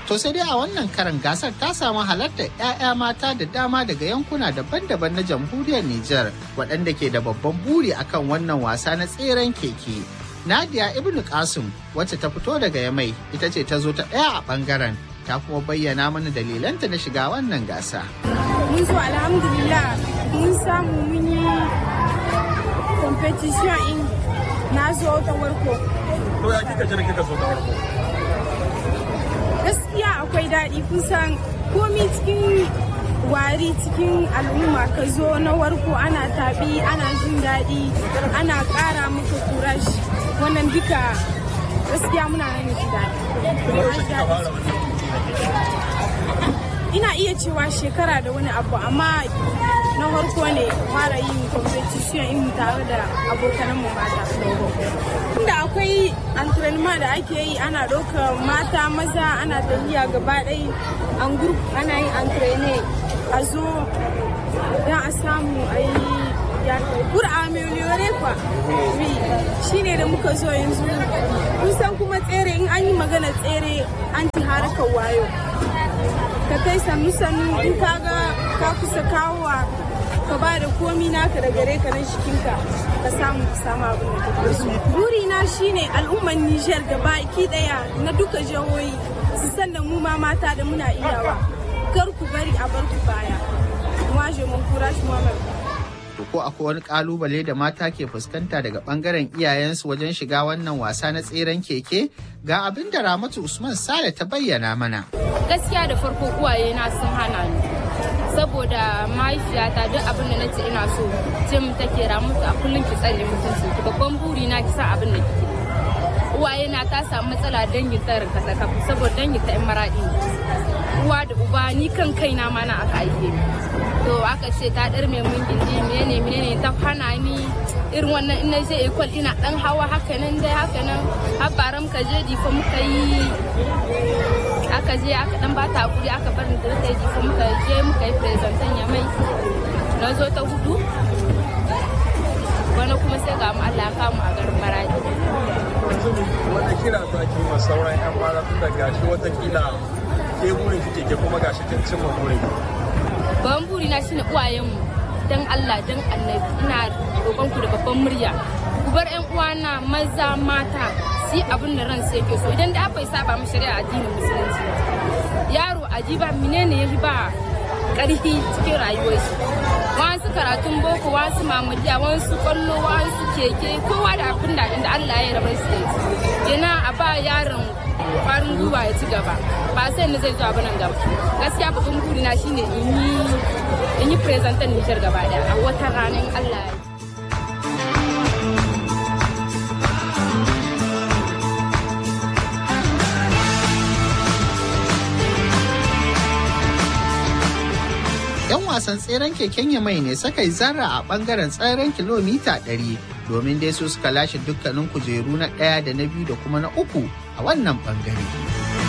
To sai dai a wannan karan gasar ta samu halartar 'ya'ya mata da dama daga yankuna daban-daban na jamhuriyar Nijar waɗanda ke da babban buri akan wannan wasa na tseren keke. Nadia Ibn Qasim wacce ta fito daga Yamai ita ce ta zo ta ɗaya a ɓangaren ta kuma bayyana mana dalilanta na shiga wannan gasa. Mun zo alhamdulillah mun samu mun yi competition in na zo ta warko. To ya kika jira kika zo ta warko? Gaskiya akwai daɗi kusan komi cikin wari cikin al'umma ka zo na warko ana taɓi ana jin daɗi ana ƙara maka kurash wannan duka gaskiya muna nan ji daɗi. Ina iya cewa shekara da wani abu amma na harko ne fara yin competition in tare da abokanmu mata. Inda akwai antrenema da ake yi ana ɗauka mata maza ana tafiya gaba ɗai an group ana yin antrene a zo don a samu a yi pour ameliore kwa shi ne da muka zo yanzu kun san kuma tsere in an yi magana tsere an ci harkar wayo ka kai sannu sannu in ka ga ka kusa kawowa ka ba da komi naka da gare ka na jikinka ka samu ka samu abin da kake so buri na shine al'ummar Niger gaba ki daya na duka jihohi su san da mu ma mata da muna iyawa kar ku bari a bar ku baya moi je m'encourage moi-même ko akwai wani kalubale da mata ke fuskanta daga bangaren iyayensu wajen shiga wannan wasa na tseren keke ga abin da ramatu usman sale ta bayyana mana gaskiya da farko uwaye na sun hana ni saboda mahaifiyata duk abin da nace ina so ce mu take ramatu a kullum ki tsare mutunci ki babban buri na ki sa abin da kike uwaye na ta samu matsala dangin ta rinka ta kafu saboda dangin ta yan maradi uwa da uba ni kan kaina ma na aka aike ni to aka ce ta dar mai mun gindi menene menene ta hana ni irin wannan in na je ekol ina dan hawa haka nan dai haka nan har baram ka je difa muka yi aka je aka dan ba ta hakuri aka bar ni da ta difa muka je muka yi presentation ya mai na zo ta hudu wani kuma sai ga mu Allah ya kamu a garin Maradi Wata kira za ki ma sauran 'yan mara tun da gashi watakila ke burin kike ke kuma gashi kin cimma burin. Babban burina shine uwayenmu dan Allah dan Annabi ina roƙon ku da babban murya ku bar ƴan uwana maza mata su yi abin da ran sai ke so idan da bai saba mu shari'a addinin musulunci yaro ajiba menene yafi ba ƙarfi cikin rayuwar shi wasu karatun boko wasu mamudiya wasu kwallo wasu keke kowa da abin da inda Allah ya rabar su da kenan a ba yaron kwarin gwiwa ya ci gaba ba sai ni zai zo abin nan gaba gaskiya babban burina shine in yi in yi presentan Nijar gaba daya a wata ranar Allah ya yan wasan tseren keken yamai ne suka yi zarra a bangaren tseren kilomita 100 domin dai su suka lashe dukkanin kujeru na ɗaya da na biyu da kuma na uku a wannan bangare.